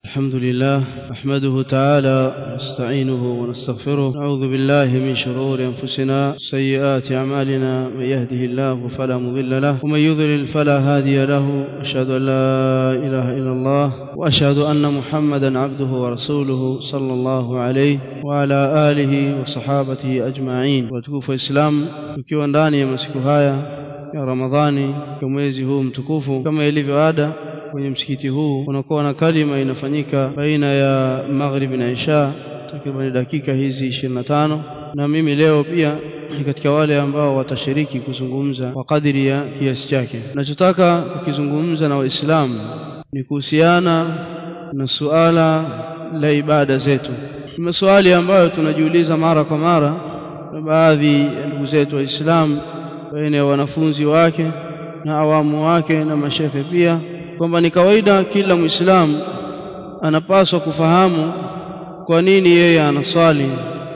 الحمد لله نحمده تعالى ونستعينه ونستغفره نعوذ بالله من شرور انفسنا سيئات اعمالنا من يهده الله فلا مضل له ومن يضلل فلا هادي له اشهد ان لا اله الا الله واشهد ان محمدا عبده ورسوله صلى الله عليه وعلى اله وصحابته اجمعين watukufu waislamu tukiwa ndani ya masiku haya ya ramadhani kwa mwezi huu mtukufu kama ilivyo ada kwenye msikiti huu kunakuwa na kalima inafanyika baina ya maghrib na isha takriban dakika hizi 25 na mimi leo pia ni katika wale ambao watashiriki kuzungumza kwa kadiri ya kiasi chake nachotaka kukizungumza na waislamu ni kuhusiana na suala la ibada zetu ni maswali ambayo tunajiuliza mara kwa mara na baadhi ya ndugu zetu waislamu baina ya wanafunzi wake na awamu wake na mashehe pia kwamba ni kawaida kila muislamu anapaswa kufahamu kwa nini yeye anaswali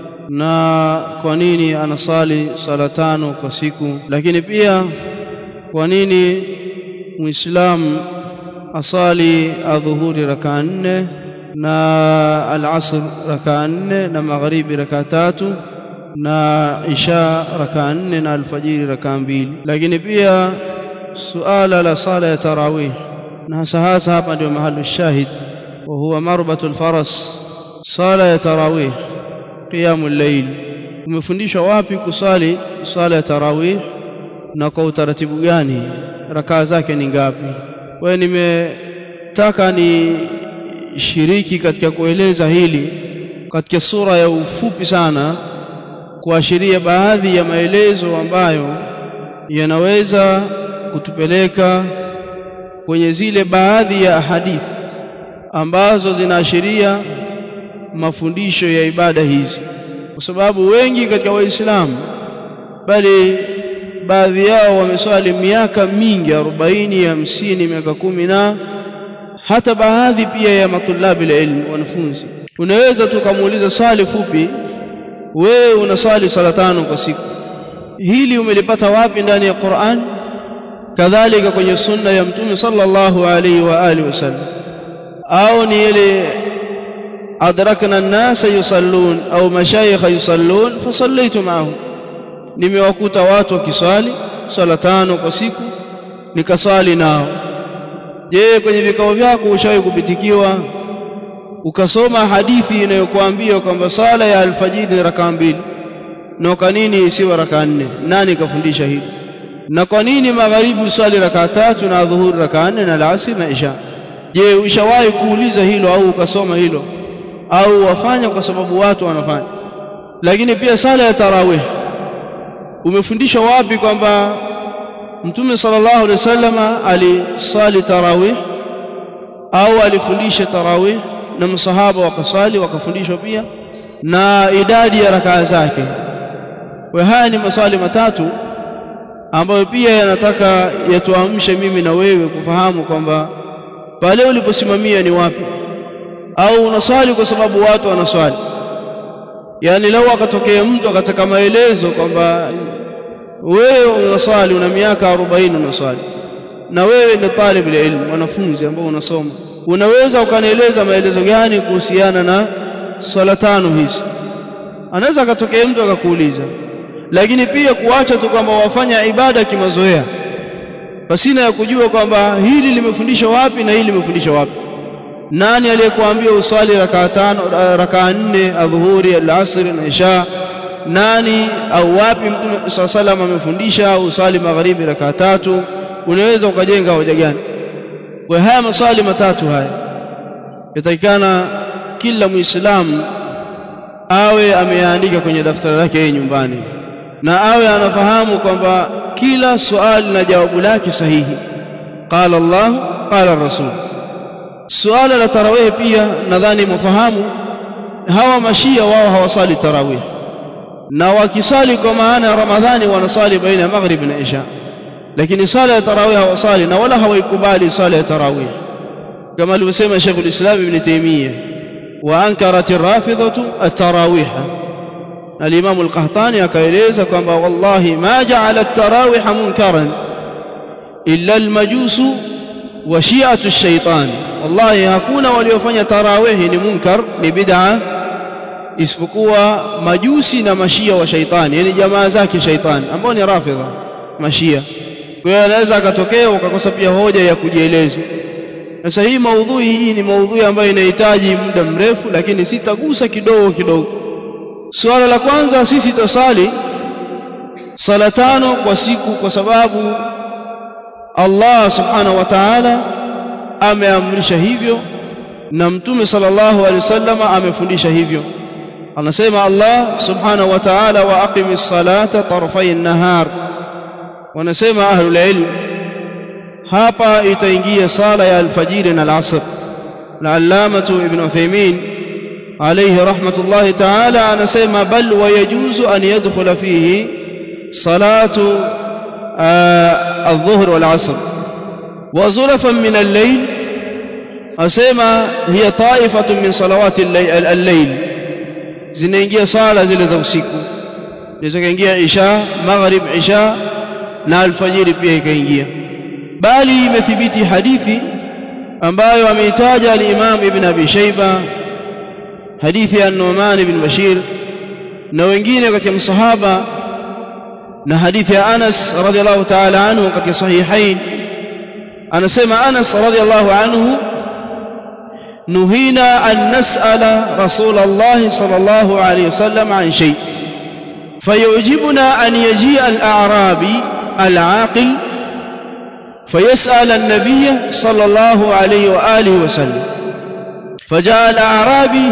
na kwa nini anasali sala tano kwa siku lakini pia kwa nini muislamu asali adhuhuri rakaa nne na alasr rakaa nne na magharibi rakaa tatu na isha rakaa nne na alfajiri rakaa mbili lakini pia suala la sala ya tarawih na hasa hasa hapa ndio mahali shahid wa huwa marbatul faras sala ya tarawih qiyamul layl umefundishwa wapi kusali sala ya tarawih na kwa utaratibu gani rakaa zake ni ngapi kwa nimetaka ni shiriki katika kueleza hili katika sura ya ufupi sana kuashiria baadhi ya maelezo ambayo yanaweza kutupeleka kwenye zile baadhi ya hadithi ambazo zinaashiria mafundisho ya ibada hizi kwa sababu wengi katika waislamu bali baadhi yao wameswali miaka mingi 40 50 miaka kumi na hata baadhi pia ya matulabi ilmu wanafunzi unaweza tukamuuliza swali fupi wewe unasali sala tano kwa siku hili umelipata wapi ndani ya Qur'an kadhalika kwenye sunna ya mtume sallallahu alaihi wa alihi wasallam au ni ile adrakna an-nasa yusallun au mashayikha yusallun fasallaitu ma'ahum nimewakuta watu wakiswali sala tano kwa siku nikaswali nao je kwenye vikao vyako ushawahi kupitikiwa ukasoma hadithi inayokuambia kwamba sala ya alfajiri ni rakaa mbili na kwa nini isiwe rakaa nne nani kafundisha hili na kwa nini magharibi usali rakaa tatu na dhuhuri rakaa nne na alasiri na isha je ushawahi kuuliza hilo au ukasoma hilo au wafanya kwa sababu watu wanafanya lakini pia sala ya tarawih umefundishwa wapi kwamba mtume sallallahu alaihi wasallam alisali tarawih au alifundisha tarawih na masahaba wakasali wakafundishwa pia na idadi ya rakaa zake kwa haya ni maswali matatu ambayo pia yanataka yatuamshe mimi na wewe kufahamu kwamba pale uliposimamia ni wapi au unaswali kwa sababu watu wanaswali yani leo akatokea mtu akataka maelezo kwamba wewe unaswali una miaka 40 unaswali na wewe ni talib ilmu mwanafunzi ambao unasoma unaweza ukanieleza maelezo gani kuhusiana na swala tano hizi anaweza akatokea mtu akakuuliza lakini pia kuacha tu kwamba wafanya ibada kimazoea pasina ya kujua kwamba hili limefundishwa wapi na hili limefundishwa wapi nani aliyekuambia uswali rakaa tano rakaa nne adhuhuri alasri na isha nani au wapi mtume saa salam amefundisha uswali magharibi rakaa tatu unaweza ukajenga hoja gani kwa haya maswali matatu haya yatakikana kila muislamu awe ameandika kwenye daftari lake yeye nyumbani na awe anafahamu kwamba kila swali na jawabu lake sahihi qala Allah qala rasul suala la tarawih pia nadhani mfahamu hawa mashia wao hawasali tarawih na wakisali kwa maana ya ramadhani wanasali baina ya maghrib na isha lakini sala ya tarawih hawasali na wala hawaikubali sala ya tarawih kama alivyosema Sheikh al-Islam Ibn Taymiyyah wa ankarat ar-rafidhatu at-tarawih al-Imam al-Qahtani akaeleza kwamba wallahi ma ja'ala at-tarawih munkaran illa al-majus wa shi'atu shaitan wallahi hakuna waliofanya tarawihi ni munkar ni bid'a isipokuwa majusi na mashia wa shaitani yani jamaa zake shaitani ambao ni rafidha mashia kwa hiyo anaweza akatokea ukakosa pia hoja ya kujieleza sasa hii maudhui hii ni maudhui ambayo inahitaji muda mrefu lakini sitagusa kidogo kidogo suala la kwanza sisi tusali sala tano kwa siku kwa sababu Allah subhanahu wa ta'ala ameamrisha hivyo na mtume sallallahu alaihi wasallam amefundisha hivyo anasema Allah subhanahu wa ta'ala wa aqimis salata tarfay an-nahar wanasema ahlul ilm hapa itaingia sala ya alfajiri na al-asr al-allamatu ibn Uthaymeen alayhi rahmatullahi ta'ala anasema bal wa yajuzu an yadkhula fihi salatu الظهر والعصر وزلفا من الليل asema hiya taifatun min salawati al-layl zinaingia sala zile za usiku inaweza kaingia isha maghrib isha na alfajiri pia ikaingia bali imethibiti hadithi ambayo ameitaja al-Imam Ibn Abi Shayba hadithi ya Nu'man ibn Bashir na wengine katika msahaba na hadithi ya Anas radhiallahu ta'ala anhu katika sahihain anasema Anas radhiallahu anhu نهينا أن نسأل رسول الله صلى الله عليه وسلم عن شيء فيعجبنا أن يجيء الأعرابي العاقل فيسأل النبي صلى الله عليه وآله وسلم فجاء الأعرابي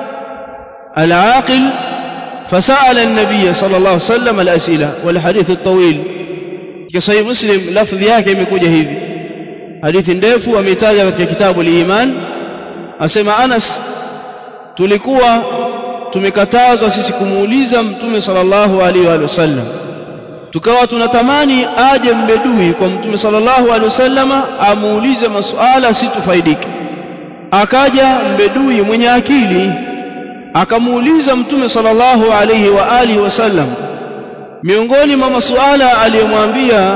العاقل فسأل النبي صلى الله عليه وسلم الأسئلة والحديث الطويل كصحيح مسلم لفظ yake imekuja hivi hadithi ndefu ametaja katika kitabu al-Iman asema Anas tulikuwa tumekatazwa sisi kumuuliza mtume sallallahu alaihi wa sallam tukawa tunatamani aje mbedui kwa mtume sallallahu alaihi wasallama amuulize masuala situfaidike akaja mbedui mwenye akili akamuuliza mtume sallallahu alaihi wa alihi wasallam miongoni mwa masuala aliyomwambia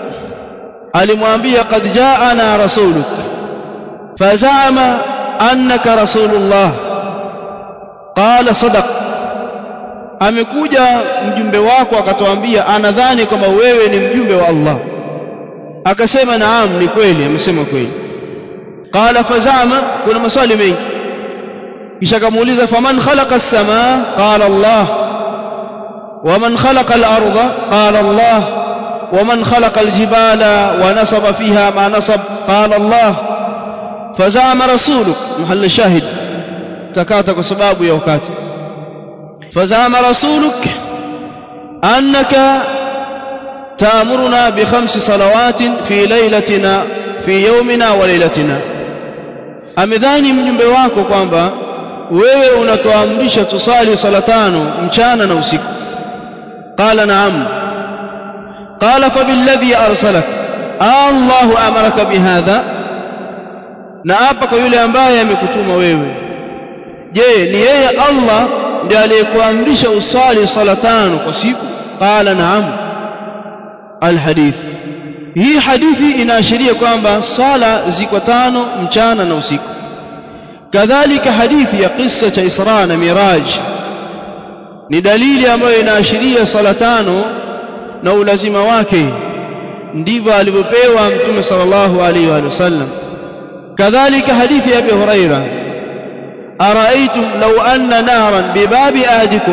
alimwambia qad jaana rasuluk fazama annaka rasulullah qala sadaq amekuja mjumbe wako akatuambia anadhani kwamba wewe ni mjumbe wa Allah akasema naam ni kweli amesema kweli qala fazama kuna maswali mengi kisha akamuuliza faman khalaqa as-samaa qala Allah waman khalaqa al-ardha qala Allah waman khalaqa al-jibala wa nasaba fiha ma nasab qala Allah فزعم رسولك محل الشاهد تكاتا بسباب يا وكاتي فزعم رسولك أنك تأمرنا بخمس صلوات في ليلتنا في يومنا وليلتنا amedhani mjumbe wako kwamba wewe unatuamrisha tusali sala tano mchana na usiku qala naam qala fabilladhi arsalak Allahu amaraka bihadha na hapa kwa yule ambaye amekutuma wewe je ni yeye Allah ndiye aliyekuamrisha usali sala tano kwa siku qala naam alhadith hii hadithi inaashiria kwamba sala ziko tano mchana na usiku kadhalika hadithi ya kisa cha Isra na Miraj ni dalili ambayo inaashiria sala tano na ulazima wake ndivyo alivyopewa mtume sallallahu alaihi wa sallam كذلك حديث أبي هريرة أرأيتم لو أن نارا بباب أحدكم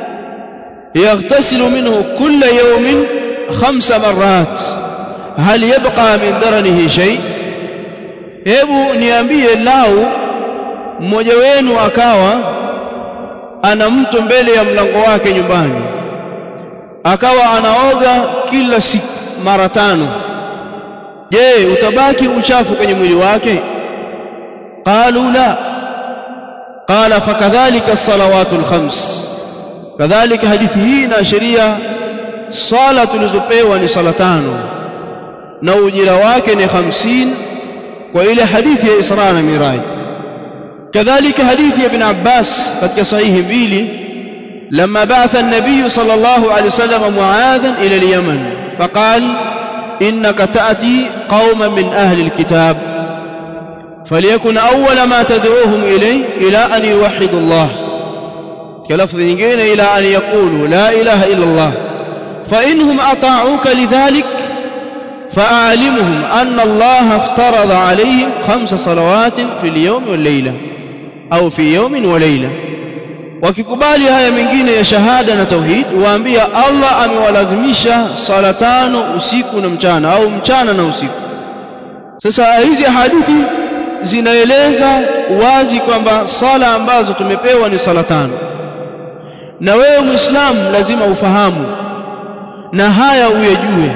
يغتسل منه كل يوم خمس مرات هل يبقى من درنه شيء hebu niambie lau mmoja wenu akawa ana mto mbele ya mlango wake nyumbani akawa anaoga kila siku mara tano je utabaki uchafu kwenye mwili wake qalu la qala fakadhalika as-salawatu al-khams kadhalika hadithi hii inaashiria sala tulizopewa ni sala tano na ujira wake ni 50 kwa ile hadithi ya Isra na Miraj kadhalika hadithi ya Ibn Abbas katika sahihi mbili لما بعث النبي صلى الله عليه وسلم معاذا إلى اليمن فقال إنك تأتي قوما من أهل الكتاب فليكن أول ما تدعوهم إليه إلى أن يوحدوا الله كلفظ ينجين إلى أن يقولوا لا إله إلا الله فإنهم أطاعوك لذلك فأعلمهم أن الله افترض عليهم خمس صلوات في اليوم والليلة أو في يوم وليلة wakikubali haya mengine ya shahada na tauhid waambia Allah amewalazimisha sala tano usiku na mchana au mchana na usiku sasa hizi hadithi zinaeleza wazi kwamba sala ambazo tumepewa ni sala tano na wewe muislamu lazima ufahamu na haya uyajue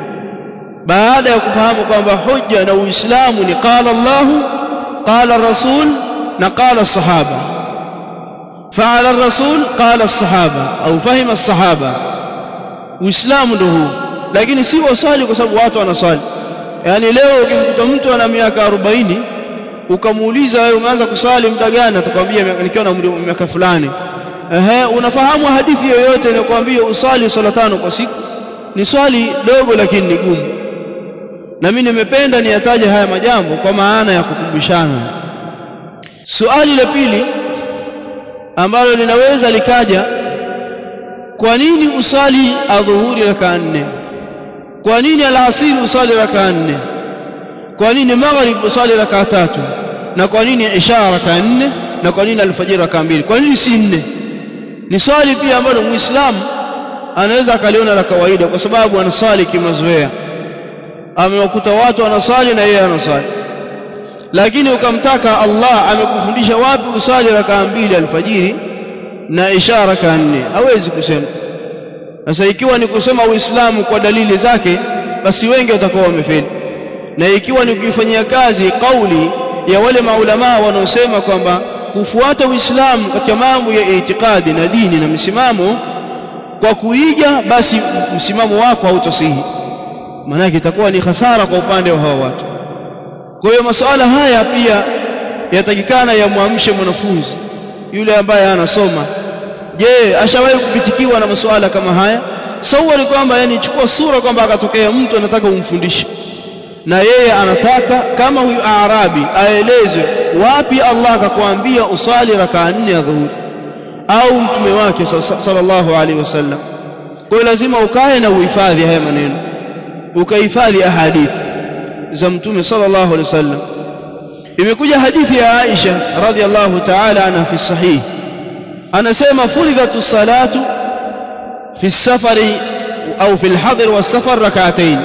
baada ya kufahamu kwamba hujja na uislamu ni qala Allahu qala rasul na qala sahaba فعل الرسول قال الصحابة أو فهم الصحابة uislamu ndo huu lakini si waswali kwa sababu watu wanaswali yaani leo ukimkuta mtu ana miaka 40 ukamuuliza wewe umeanza kuswali muda gani atakwambia nikiwa na umri miaka fulani ehe unafahamu hadithi yoyote inakwambia uswali swala tano kwa siku ni swali dogo lakini ni gumu na mimi nimependa niyataje haya majambo kwa maana ya kukumbushana swali la pili ambalo linaweza likaja kwa nini usali adhuhuri raka nne kwa nini alasiri usali raka nne kwa nini maghrib usali raka tatu na kwa nini isha raka nne na kwa nini alfajiri raka mbili kwa nini si nne ni swali pia ambalo muislamu anaweza akaliona la kawaida kwa sababu anaswali kimazoea amewakuta watu wanaswali na yeye anaswali lakini ukamtaka Allah amekufundisha wapi usali rakaa mbili alfajiri na isha rakaa nne hawezi kusema sasa ikiwa ni kusema uislamu kwa dalili zake basi wengi watakuwa wamefeli na ikiwa ni kuifanyia kazi kauli ya wale maulamaa wanaosema kwamba kufuata uislamu katika mambo ya itikadi na dini na msimamo kwa kuiga basi msimamo wako hautosihi maanake itakuwa ni hasara kwa upande wa hawa watu kwa hiyo masuala haya pia yatakikana yamwamshe mwanafunzi yule ambaye anasoma je ashawahi kupitikiwa na masuala kama haya sawari kwamba yani chukua sura kwamba akatokea mtu anataka umfundishe na yeye anataka kama huyu arabi aelezwe wapi Allah akakwambia usali rakaa nne ya dhuhuri au mtume wake sallallahu alaihi wasallam kwa hiyo lazima ukae na uhifadhi haya maneno ukahifadhi ahadithi za mtume sallallahu alaihi wasallam imekuja hadithi ya Aisha radhiallahu ta'ala anha fi sahih anasema furidhatu salatu fi safari au fi alhadr wa safar rak'atayn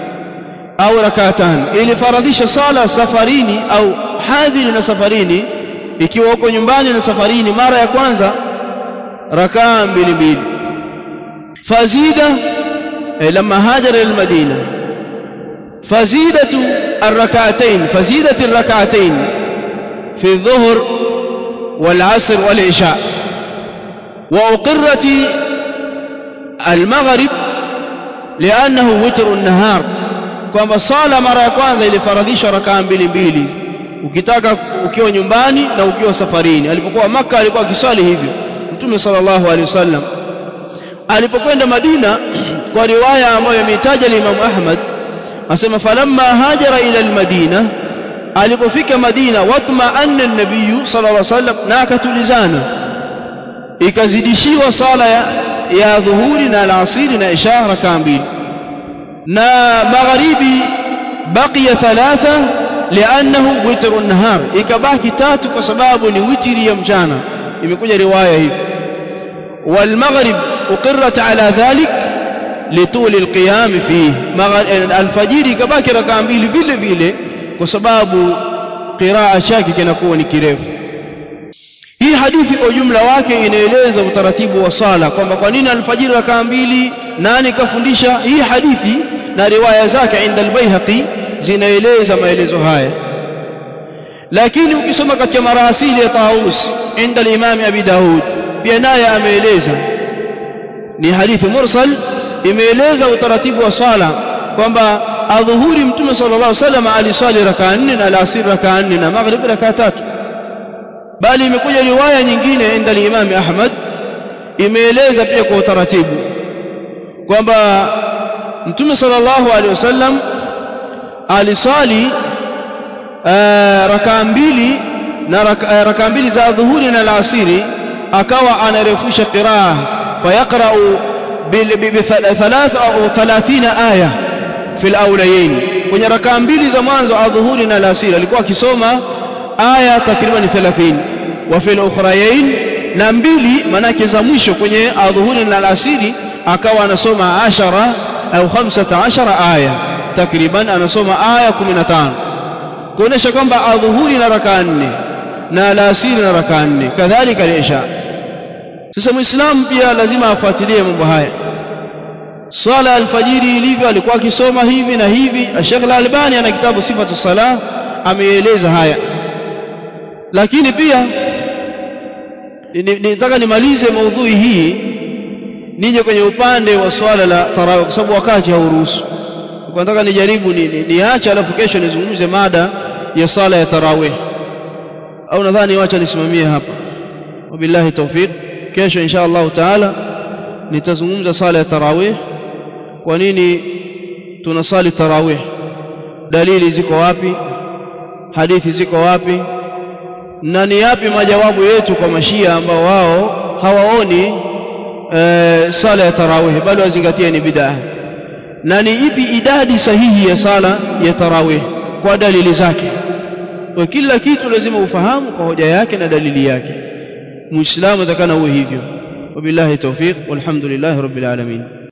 au rak'atan ili faradhisha sala safarini au hadhiri na safarini ikiwa uko nyumbani na safarini mara ya kwanza rakaa mbili mbili fazida لما هاجر إلى المدينة فزيدة الركعتين فزيدة الركعتين في الظهر والعصر والعشاء وأقرت المغرب لأنه وتر النهار kwamba sala mara ya kwanza ilifaradhishwa rakaa mbili mbili ukitaka ukiwa nyumbani na ukiwa safarini alipokuwa maka alikuwa akiswali hivyo mtume sallallahu alaihi wasallam alipokwenda madina kwa riwaya ambayo ameitaja Imam Ahmad asema falamma hajara ila almadina alipofika Madina watma anna an-nabiy sallallahu alaihi wasallam na akatulizana ikazidishiwa sala ya, ya dhuhuri na alasiri na isha rakaa mbili na magharibi baqiya thalatha li'annahu witru an-nahar ikabaki tatu kwa sababu ni witri ya mchana imekuja riwaya hivi والمغرب أقرت على ذلك لطول القيام فيه الفجر كباكي ركعة mbili vile vile kwa sababu qiraa chake kinakuwa ni kirefu hii hadithi kwa ujumla wake inaeleza utaratibu wa sala kwamba kwa nini alfajiri rakaa mbili nani kafundisha hii hadithi na riwaya zake inda albayhaqi zinaeleza maelezo haya lakini ukisoma katika marasili ya Taus inda al-Imam Abi Daud pia naye ameeleza ni hadithi mursal imeeleza utaratibu wa sala kwamba adhuhuri mtume sallallahu alaihi wasallam aliswali rakaa nne na alasiri rakaa nne na maghrib rakaa tatu bali imekuja riwaya nyingine inda al-Imam Ahmad imeeleza pia kwa utaratibu kwamba mtume sallallahu alaihi wasallam aliswali rakaa mbili na rakaa mbili za dhuhuri na alasiri akawa anarefusha qiraa fayaqra'u bi thalatha au 30 aya fi alawlayain kwenye rakaa mbili za mwanzo adhuhuri na alasiri alikuwa akisoma aya takriban 30 wa fi alukhrayain na mbili manake za mwisho kwenye adhuhuri na alasiri akawa anasoma 10 au 15 aya takriban anasoma aya 15 kuonesha kwamba adhuhuri na rakaa nne na alasiri na rakaa nne kadhalika al-isha sasa muislamu pia lazima afuatilie mambo haya swala alfajiri ilivyo alikuwa akisoma hivi na hivi Sheikh Al-Albani ana kitabu sifatu salah ameeleza haya lakini pia nitaka nimalize maudhui hii nije kwenye upande wa swala la tarawih kwa sababu wakati hauruhusu kwa nataka nijaribu ni, ni, niache alafu kesho nizungumze mada ya sala ya tarawih au nadhani wacha nisimamie hapa wabillahi tawfiq kesho insha Allah taala nitazungumza sala ya tarawih kwa nini tunasali tarawih dalili ziko wapi hadithi ziko wapi na ni yapi majawabu yetu kwa mashia ambao wao hawaoni e, sala ya tarawih bali wazingatie ni bid'a na ni ipi idadi sahihi ya sala ya tarawih kwa dalili zake kwa kila kitu lazima ufahamu kwa hoja yake na dalili yake muislamu atakana uwe hivyo wabillahi tawfiq walhamdulillahi rabbil alamin